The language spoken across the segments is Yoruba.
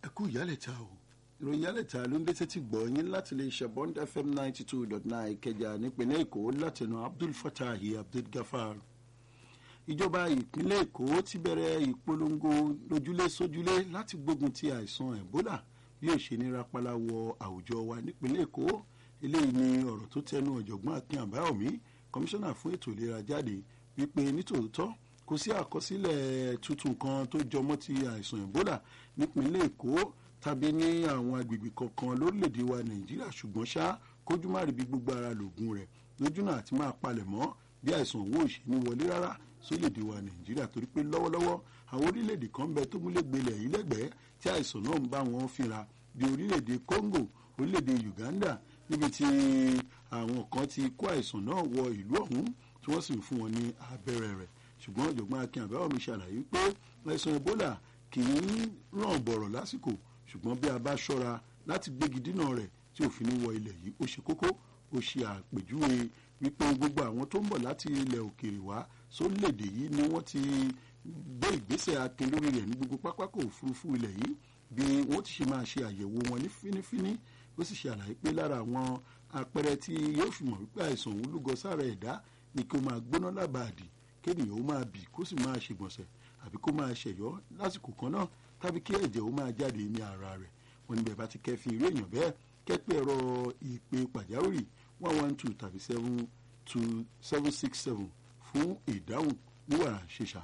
kú ìyálẹ̀ta o ìròyìn ìyálẹ̀ta ló ń dé sétí gbọ́ yín láti lè ṣe bond fm ninety two dot nine ìkẹjà nípínlẹ̀ èkó látẹnu abdul fatahi abdul gafar ìjọba ìpínlẹ̀ èkó ti bẹ̀rẹ̀ ìpolongo lójúlé sójúlé láti gbógun ti àìsàn ebola bí ó ṣe ní rapala wọ àwùjọ wa nípínlẹ̀ èkó eléyìí ni ọ̀rọ̀ tó tẹnu ọ̀jọ̀gbọ́n akin àbáyọ̀mí kọmíṣánná fún ètò ìlera jáde wípé nítòótọ́ kò sí àkọsílẹ̀ tuntun kan tó jọmọ́ ti àìsàn ebola nípínlẹ̀ èkó tàbí ní àwọn agbègbè kankan lórílẹ̀‐èdè wa nàìjíríà ṣùgbọ́n ṣá kójú má rí bí gbogbo ara lògùn rẹ̀ lójúnà àti máa palẹ̀ mọ́ bí àìsàn owó òṣè ní wọlé rárá sórílẹ̀‐èdè wa nàìjíríà torí pé lọ́wọ́lọ́wọ́ àwọn orílẹ̀‐èdè kan bẹ tó múlẹ̀ gbélé yìí lẹ́gbẹ̀ẹ́ tí àìsàn náà ń bá wọn fínra bí orílẹ̀‐èdè congo orílẹ̀‐èdè uganda níbi tí àwọn kan ti kó àìsàn náà wọ ìlú ọ̀hún tí wọ́n sì ń fún wọn ní abẹ́rẹ́ rẹ̀ ṣùgbọ́n ọ̀jọ̀gbọ́n akin àbáwọ̀mí ṣàlàyé pé àìsàn ebola kì í ràn bọ̀rọ̀ lásìkò ṣùgbọ́n bí a bá ṣọ́ra láti gbégi dínà rẹ̀ tí òfin ní wọ ilẹ̀ yìí ó ṣe kókó ó ṣe àpèjúwe wípé gbogbo àwọn tó ń bọ̀ láti ilẹ̀ òkèèrè wá sórílẹ̀-èdè yìí ni wọ́n ti gbé ìgbésẹ̀ akin lórí rẹ̀ ní gbogbo pápákọ̀ òfurufú ilẹ̀ yìí bí wọ́n ti ṣe máa ṣe àyẹ̀wò wọn ní fínífíní ó sì ṣe àlàyé pé lára àwọn àpẹẹrẹ tí yóò fi mọ̀ wípé àìsàn òun lúgọ sára ẹ̀dá ni kí ó máa gbóná lábàádì kéèyàn ó máa bì kó sì máa ṣègbọ̀nsẹ̀ àbí kó máa ṣẹ̀yọ́ lásìkò kan náà tàbí kí ẹ̀jẹ̀ ó máa jáde ní ara rẹ̀ wọn níbẹ̀ bá ti kẹ́fìn irú èèyàn bẹ́ẹ̀ kẹ́pẹ́ ẹ̀rọ ìpè pàjáwìrì one one two tàbí seven two seven six seven fún ìdáhùn ní wàrà ṣèṣà.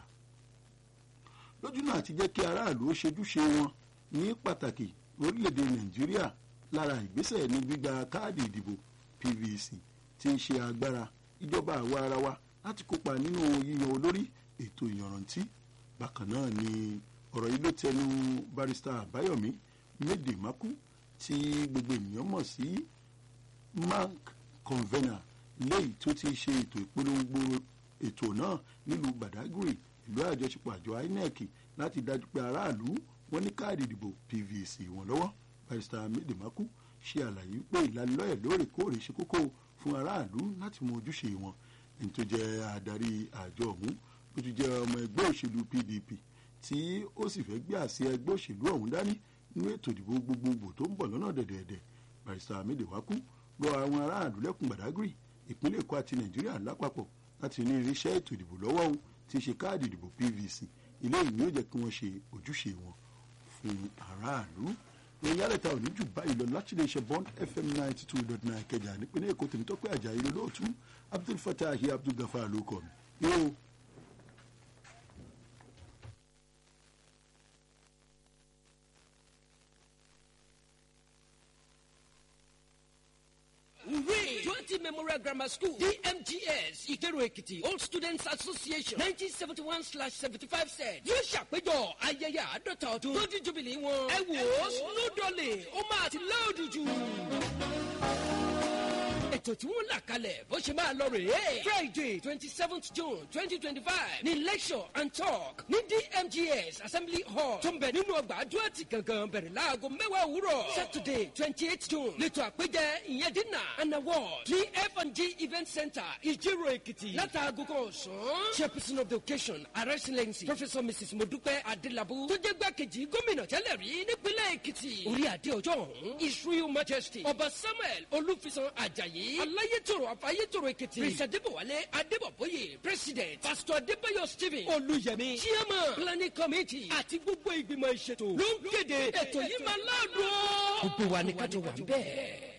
lójú náà ti jẹ́ kí aráàlú ó ṣojúṣe wọn ní pàtàkì orílẹ̀-èdè nàìjíríà lára ìgbésẹ̀ ní gbígba káàdì ìdìbò pvc ti ń ṣe agbára ìjọba àwa ara wa láti kópa nínú yíyan olórí ètò ìyànrántí bákan náà ni ọ̀rọ̀ yìí ló tẹnu barista àbáyọ̀mí méde mákú tí gbogbo ènìyàn mọ̀ sí mark convener léyìí tó ti ṣe ètò ìpolongo ètò náà nílùú badagry ìlú àjọṣepọ̀ àjọ inec láti dájú pé aráàlú wọn ní káàdì ìdìbò pvc wọn lọ́wọ́ barista méde mákú ṣe àlàyé pé ìlanilọ́yẹ̀ lóòrèkóòrè ṣe kókó fún aráàlú láti mọ ojúṣe wọn ní tó jẹ́ adarí àjọ ọ̀hún ó ti jẹ́ ọmọ ẹgbẹ́ òṣèlú pdp tí ó sì fẹ́ gbé àsíá ẹgbẹ́ òṣèlú ọ̀hún dání nínú ètò ìdìbò gbogbogbò tó ń bọ̀ lọ́nà dẹ̀dẹ̀dẹ̀ barista amídè wákú rọ àwọn aráàlú lẹ́kùn gbàdágìrì ìpínlẹ̀ èkó àti nàìjíríà lápapọ̀ láti ní irinṣẹ́ ètò ìdìbò lọ́wọ́ òun tí í ṣe káàdì ìdìbò pvc ilé ìwé yóò jẹ́ kí wọ́n ṣe ojúṣe wọn fún aráàlú ìròyìn alẹ́ta òní jù báyìí lọ láti lè ṣe bond fm ninety two dot nine kẹjà nípínlẹ̀ èkó tèmítọ́pẹ́ àjàyí lólóòtú abdul fatah abdul gafar ló kọ́ mi yóò. We, 20 Memorial Grammar School, DMGS, Ìkẹrù Èkìtì, Old Students Association, 1971/75 said, yóò ṣàpéjọ ayẹyẹ àádọ́ta ọdún tó di jubilee wọn. Ẹ wò ó, Snowdolly, ó máa ti láòdù jù ètò tí wọ́n là kalẹ̀ bó ṣe máa lọ rèé. friday twenty seventh june twenty twenty five ní lecture and talk ní dmgs assembly hall tó ń bẹ̀ nínú ọgbà adúláti gangan bẹ̀rẹ̀ láago mẹ́wàá òwúrọ̀. saturday twenty eight june lẹ́tọ̀ àpéjẹ ìyẹn dínà and award ní f&g event center ìjírò èkìtì látàgò kan ọ̀sán. chairperson of the occasion her excellency professor mrs modupe adelabu tó jẹ́ gbàkejì gómìnà tẹ́lẹ̀ rí nípínlẹ̀ èkìtì. orí adé ọjọ́ ọ̀hún israel majesty ọba samuel olúfisan ajayi aláyétòrò àfáyétòrò èkìtì prince adébọwálé adébọbóyè president pastor adébáyọ stephen olùyẹmí chairman planning committee àti gbogbo ìgbìmọ̀ ìṣètò ló ń kéde ètò yìí máa láàdùn. gbogbo wa ni kájọ wà ń bẹ́ẹ̀.